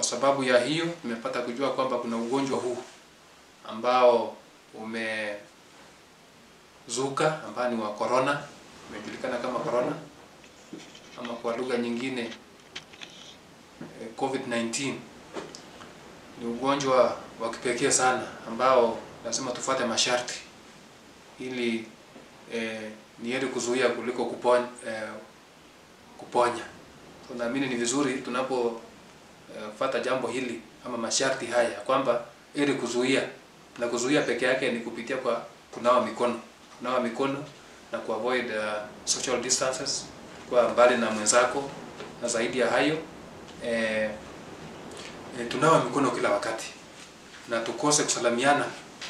kwa sababu ya hiyo nimepata kujua kwamba kuna ugonjwa huu ambao umezuka ambao ni wa corona, umejulikana kama corona ama kwa lugha nyingine eh, COVID-19. Ni ugonjwa wa kipekee sana ambao lazima tufuate masharti ili eh, ni heri kuzuia kuliko kuponya, eh, kuponya. So, naamini ni vizuri tunapo eh, fuata jambo hili ama masharti haya kwamba ili kuzuia na kuzuia peke yake ni kupitia kwa kunawa mikono, kunawa mikono na kuavoid uh, social distances, kwa mbali na mwenzako, na zaidi ya hayo eh, eh, tunawa mikono kila wakati na tukose kusalamiana.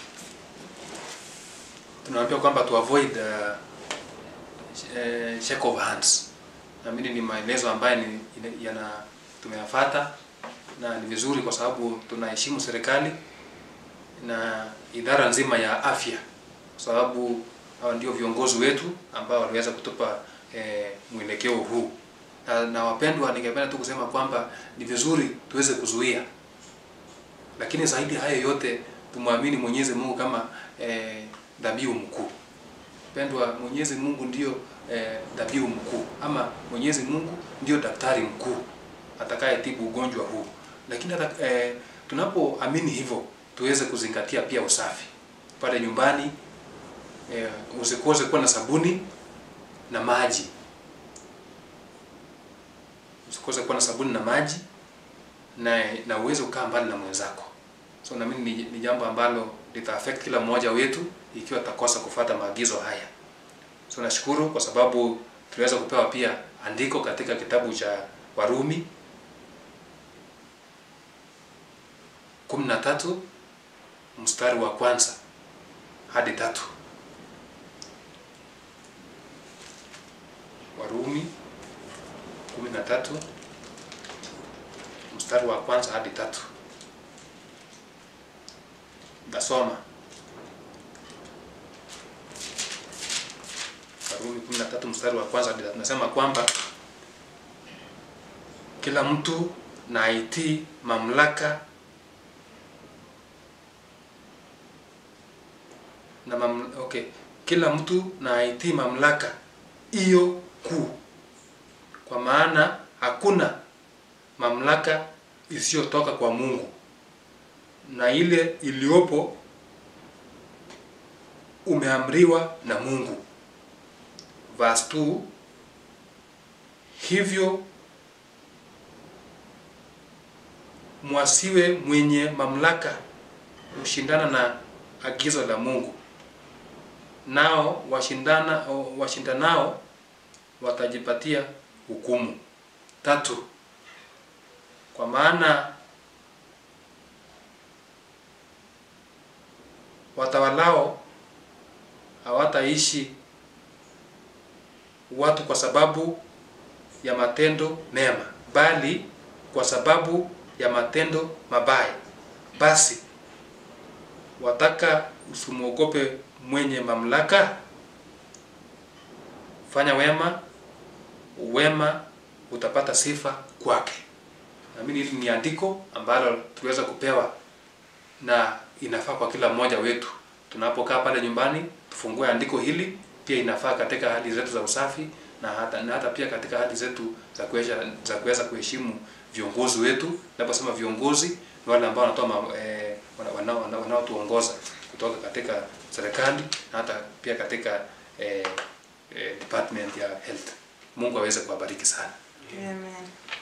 Tunaambia kwamba tu avoid uh, eh, shake of hands. Naamini ni maelezo ambayo ni ina- yana tumeyafata na ni vizuri kwa sababu tunaheshimu serikali na idara nzima ya afya, kwa sababu hawa ndio viongozi wetu ambao waliweza kutupa eh, mwelekeo huu. Na, na wapendwa, ningependa tu kusema kwamba ni vizuri tuweze kuzuia, lakini zaidi hayo yote tumwamini Mwenyezi Mungu kama eh, dhabihu mkuu. Pendwa, Mwenyezi Mungu ndio eh, dhabihu mkuu ama Mwenyezi Mungu ndio daktari mkuu atakayetibu ugonjwa huu. Lakini hata, eh, tunapoamini hivyo tuweze kuzingatia pia usafi pale nyumbani. Eh, usikose kuwa na sabuni na maji, usikose kuwa na sabuni na maji na na uweze kukaa mbali na mwenzako. So naamini ni, ni jambo ambalo lita affect kila mmoja wetu ikiwa takosa kufuata maagizo haya. So nashukuru kwa sababu tuliweza kupewa pia andiko katika kitabu cha Warumi kumi na tatu mstari wa kwanza hadi tatu. Warumi kumi na tatu mstari wa kwanza hadi tatu. Nasoma Warumi 13 mstari wa kwanza hadi tatu. Nasema kwamba kila mtu na aitii mamlaka na mam, okay, kila mtu na aitii mamlaka hiyo kuu, kwa maana hakuna mamlaka isiyotoka kwa Mungu na ile iliyopo umeamriwa na Mungu. Verse 2 hivyo mwasiwe mwenye mamlaka kushindana na agizo la Mungu, nao washindana washindanao watajipatia hukumu. Tatu, kwa maana watawalao hawataishi watu kwa sababu ya matendo mema, bali kwa sababu ya matendo mabaya. Basi wataka usimwogope mwenye mamlaka, fanya wema, wema utapata sifa kwake. Naamini hili ni andiko ambalo tuliweza kupewa na inafaa kwa kila mmoja wetu. Tunapokaa pale nyumbani, tufungue andiko hili. Pia inafaa katika hali zetu za usafi na hata, na hata pia katika hali zetu za kuweza za kuweza kuheshimu viongozi wetu. Naposema viongozi ni wale ambao wanatoa ma- eh, wana- wana- wanaotuongoza kutoka katika serikali na hata pia katika eh, eh, department ya health. Mungu aweze kuwabariki sana. Amen.